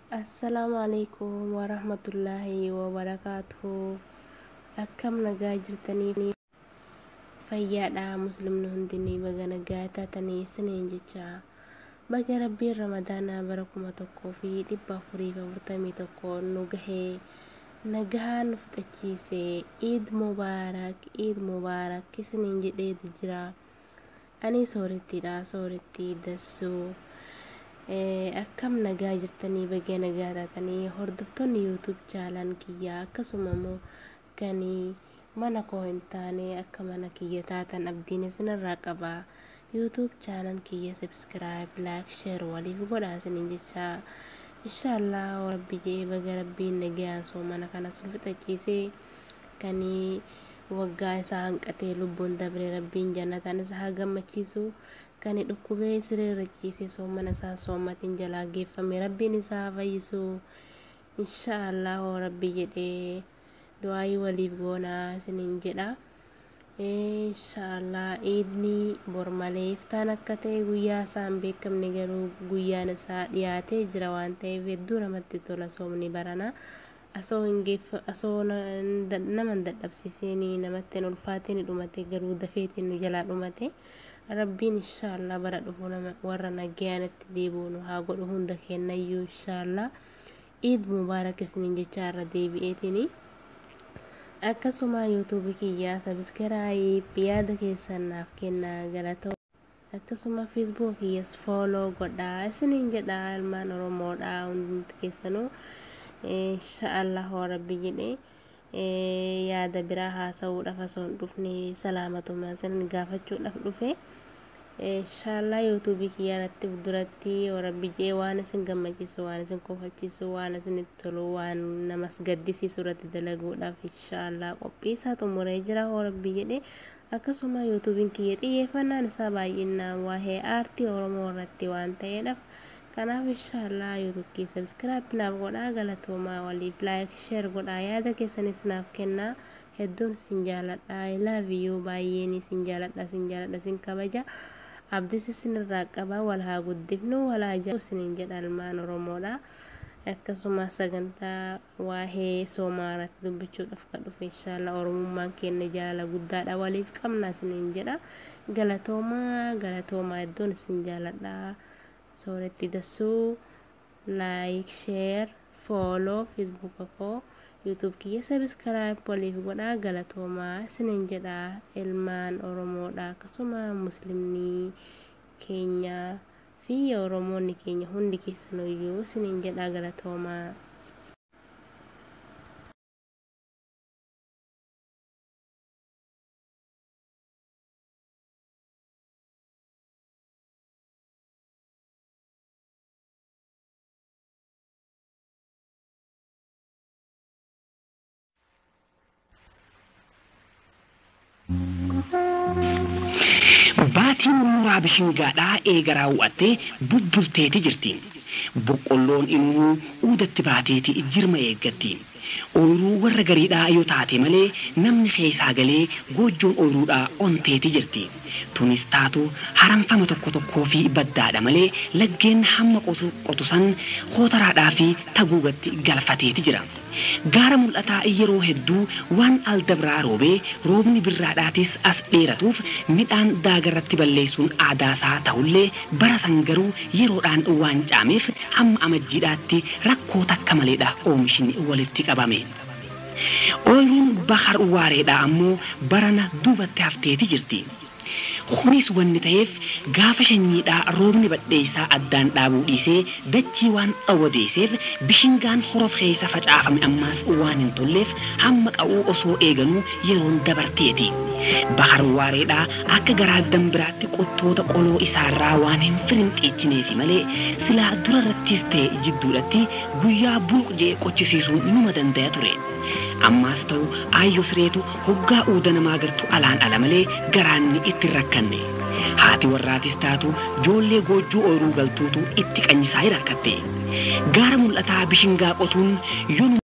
Assalaamu alaikum warahmatullaahi wabarakaatuhu akkam nagaa jirtanii fayyaadha muslimni hundinii baga nagaa taatanii isiniin jecha baga rabbiin ramadaanaa bara kuma tokkoo fi dhibba afurii fi afurtamii tokko nu gahee nagaa nu fixachiise iid mubaarak iid mubaarak isiniin jedheetu jira ani soorettiidha soorettii dassuu akkam nagaa jirtanii bagee nagaa taatanii hordoftoonni yuutuub chaalaan kiyyaa akkasuma immoo kan mana koo hin taane akka mana kiyya taatan abdiin isinirraa qaba yuutuub chaalaan kiyya sabskiraayib laayik sheer waliif godhaa isiniin jecha inshaallah rabbi jee baga rabbiin nagayaan soo mana kanas nu fixachiisee kan waggaa isaa hanqatee lubbuun dabree rabbiin jannataan isa haa gammachiisu kan dhukkubee sireerra ciisee soomana isaa soomatiin jalaa geeffame rabbiin isaa fayyisu inshaallah rabbi jedhee du'aayii waliif goonaa isiniin jedha inshaallah iidni bor malee iftaan akka ta'e guyyaa isaan beekamne garuu guyyaan isaa dhiyaatee jira waan ta'eef hedduu namatti tola soomni barana asoo hin geeffa asoo nama hin dadhabsiisin namatti hin ulfaatiin dhumate garuu dafeetiin nu jalaa dhumate rabbiin inshaallah bara dhufu nama warra nagayaanitti deebi'u nu haa godhu hunda kennayyuu inshaallah iid mubaarak isiniin jecha irra deebi'eetini akkasuma yuutuubii kiyyaa sabiskiraayib yaada keessan naaf kennaa galatoo akkasuma feesbuuk kiyyas fooloo godhaa isiniin jedha ilmaan oromoodha hundi keessanuu inshaallah rabbi jedhee yaada biraa haasa'uudhaaf osoo hin dhufne salaamatuma isin gaafachuudhaaf dhufe inshaallah yuutuubii kiyyaa irratti duratti rabbi jee waan isin gammachiisu waan isin kofachiisu waan isinitti tolu waan namas gaddisiisu irratti dalaguudhaaf inshaallah qophii isaa xumuree jira rabbi jedhe akkasuma yuutuubiin kiyya xiyyeeffannaan isaa baay'inaan waa'ee aartii oromoo irratti waan ta'eedhaaf kanaaf inshaallah yuutuub kiyya sabskiraayib naaf godhaa galatoomaa waliif laayik sheer godhaa yaada keessanis naaf kennaa hedduun isin jaaladha ilaaviyyuu baay'een isin jaaladha isin jaaladha isin kabaja abdis isinirraa qaba wal haa guddifnu wal haa jaallatu isiniin jedha ilmaan oromoodha akkasuma sagantaa waa'ee soomaa irratti dubbachuudhaaf kan dhufe inshaallah oromummaan keenya jaalala guddaadha waliif qabna isiniin jedha galatoomaa galatoomaa hedduun isin jaaladha sooretti dassuu laayik sheer fooloo feesbuuka koo yuutuub kiyya sabiskiraayib waliif godhaa galatoomaa isiniin jedha ilmaan oromoodha akkasuma muslimni keenya fi oromoonni keenya hundi keessaniyyuu isiniin jedha galatoomaa Baatiin mooraa bishingaadhaa eega raawwattee bubbulteeti jirti. Boqqolloon immoo uudatti baateeti jirma eeggatti. Ooyiruu warra gariidhaa yoo taate malee namni keessaa galee goojjoon ooyiruudhaa onteeti jirti. Tunis taatu haramfama tokko tokkoo fi baddaadha malee laggeen hamma qotusan hootaraadhaa fi taguugatti galfateeti jira. Gaara mul'ataa yeroo hedduu waan aldabraa roobee roobni birraadhaatis as dheeratuuf midhaan daagarratti balleessuun aadaasaa ta'ullee bara san garuu yeroodhaan waan caameef hamma amajjiidhaatti rakkoo takka maleedha oomishni walitti qabame. Ooyiruun bahar waareedhaa ammoo barana duubatti hafteeti jirti. Kunis wanni ta'eef gaafa shanyiidhaa roobni badheessaa addaan dhaabuu dhiisee dachii waan dhawwadeeseef bishingaan horof keessa facaafame ammaas waan hin tolleef hamma qa'uu osoo eeganuu yeroon dabarteeti. Bahar waareedhaa akka garaa dambiraatti qottoota qoloo isaarraa waan hin firinxiichineefi malee silaa durarrattis ta'e jidduudhatti guyyaa bulqjee qochisiisuun numa danda'a ture. Ammaas ta'u aayyoo sireetu hoggaa uuda namaa gartu alaan ala malee garaanni itti rakkanne. Haati warraatis taatu joollee goojjuu ooyiruu galtuutu itti qanyisaa rakkatte. Gaara mul'ataa bishingaa qotuun yoo